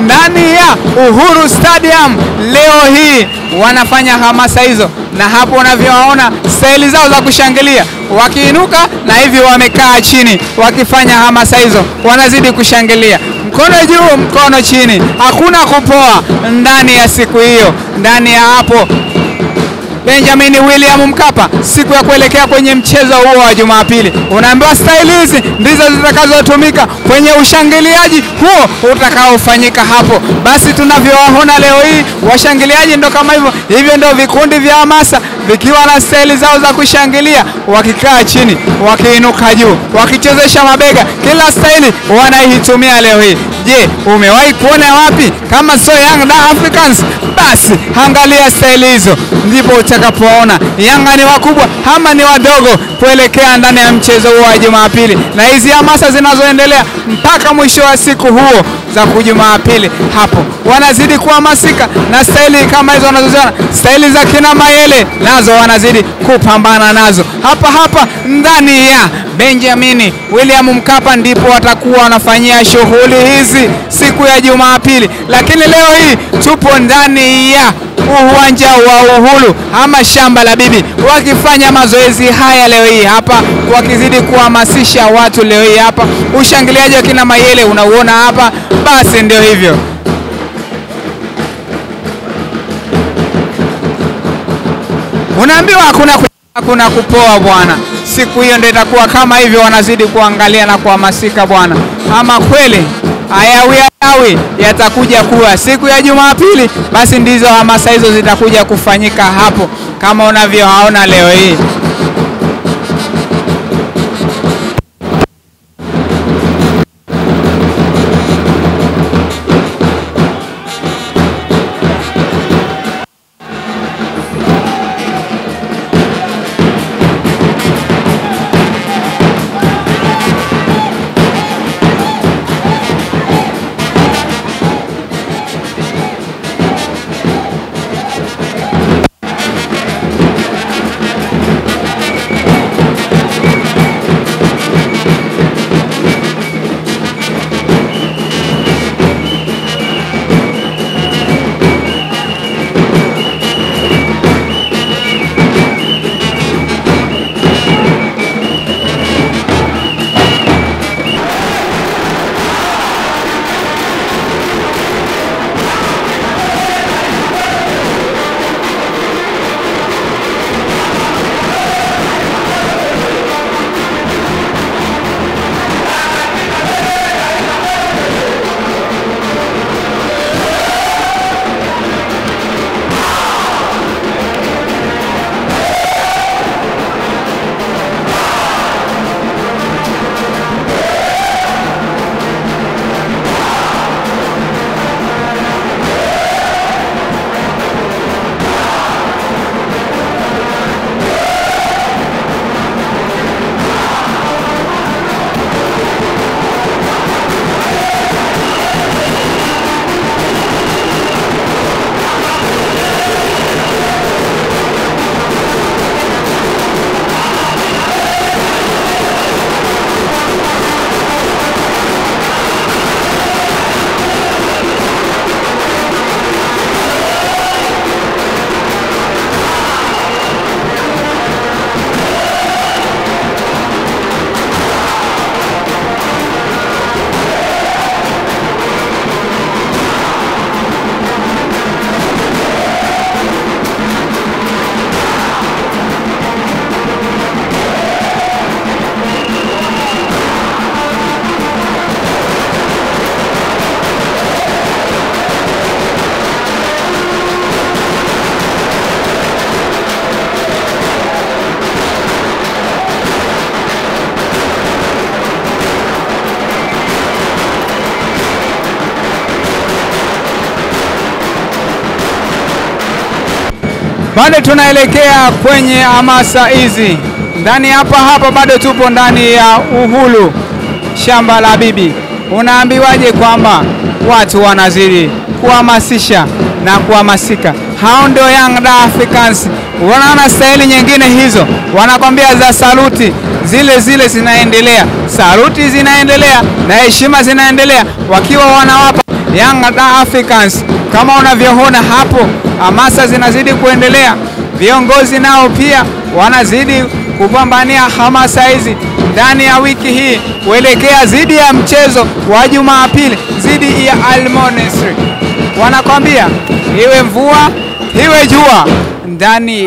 ndani ya Uhuru Stadium leo hii wanafanya hamasa hizo, na hapo unavyowaona staili zao za kushangilia, wakiinuka na hivi wamekaa chini wakifanya hamasa hizo, wanazidi kushangilia, mkono juu, mkono chini, hakuna kupoa ndani ya siku hiyo, ndani ya hapo Benjamin William Mkapa siku ya kuelekea kwenye mchezo huo wa Jumapili. Unaambiwa staili hizi ndizo zitakazotumika kwenye ushangiliaji huo utakaofanyika hapo. Basi tunavyowaona leo hii washangiliaji ndo kama hivyo, hivyo ndio vikundi vya hamasa vikiwa na staili zao za kushangilia, wakikaa chini, wakiinuka juu, wakichezesha mabega, kila staili wanaitumia leo hii. Je, umewahi kuona wapi kama sio Young Africans? Basi angalia staili hizo, ndipo utakapoona Yanga ni wakubwa ama ni wadogo kuelekea ndani ya mchezo huo wa Jumapili, na hizi hamasa zinazoendelea mpaka mwisho wa siku huo za kujumapili hapo wanazidi kuhamasika na staili kama hizo wanazoziona, staili za kina Mayele nazo wanazidi kupambana nazo hapa hapa ndani ya Benjamin William Mkapa, ndipo watakuwa wanafanyia shughuli hizi siku ya Jumapili. Lakini leo hii tupo ndani ya uwanja wa Uhuru ama shamba la bibi, wakifanya mazoezi haya leo hii hapa, wakizidi kuhamasisha watu leo hii hapa. Ushangiliaji wa kina Mayele unauona hapa, basi ndio hivyo. Unaambiwa hakuna hakuna kupoa bwana. Siku hiyo ndio itakuwa kama hivyo, wanazidi kuangalia na kuhamasika bwana. Ama kweli ayawi ayawi yatakuja kuwa siku ya Jumapili, basi ndizo hamasa hizo zitakuja kufanyika hapo kama unavyoona leo hii. Bado tunaelekea kwenye hamasa hizi ndani hapa hapa, bado tupo ndani ya Uhuru shamba la bibi. Unaambiwaje kwamba watu wanazidi kuhamasisha na kuhamasika? Hao ndio Young Africans. Wanaona staili nyingine hizo, wanakwambia za saluti zile zile zinaendelea, saluti zinaendelea na heshima zinaendelea, wakiwa wanawapa Young Africans. Kama unavyoona hapo, hamasa zinazidi kuendelea, viongozi nao pia wanazidi kupambania hamasa hizi ndani ya wiki hii kuelekea dhidi ya mchezo wa Jumapili dhidi ya Al Monastir. Wanakwambia iwe mvua iwe jua ndani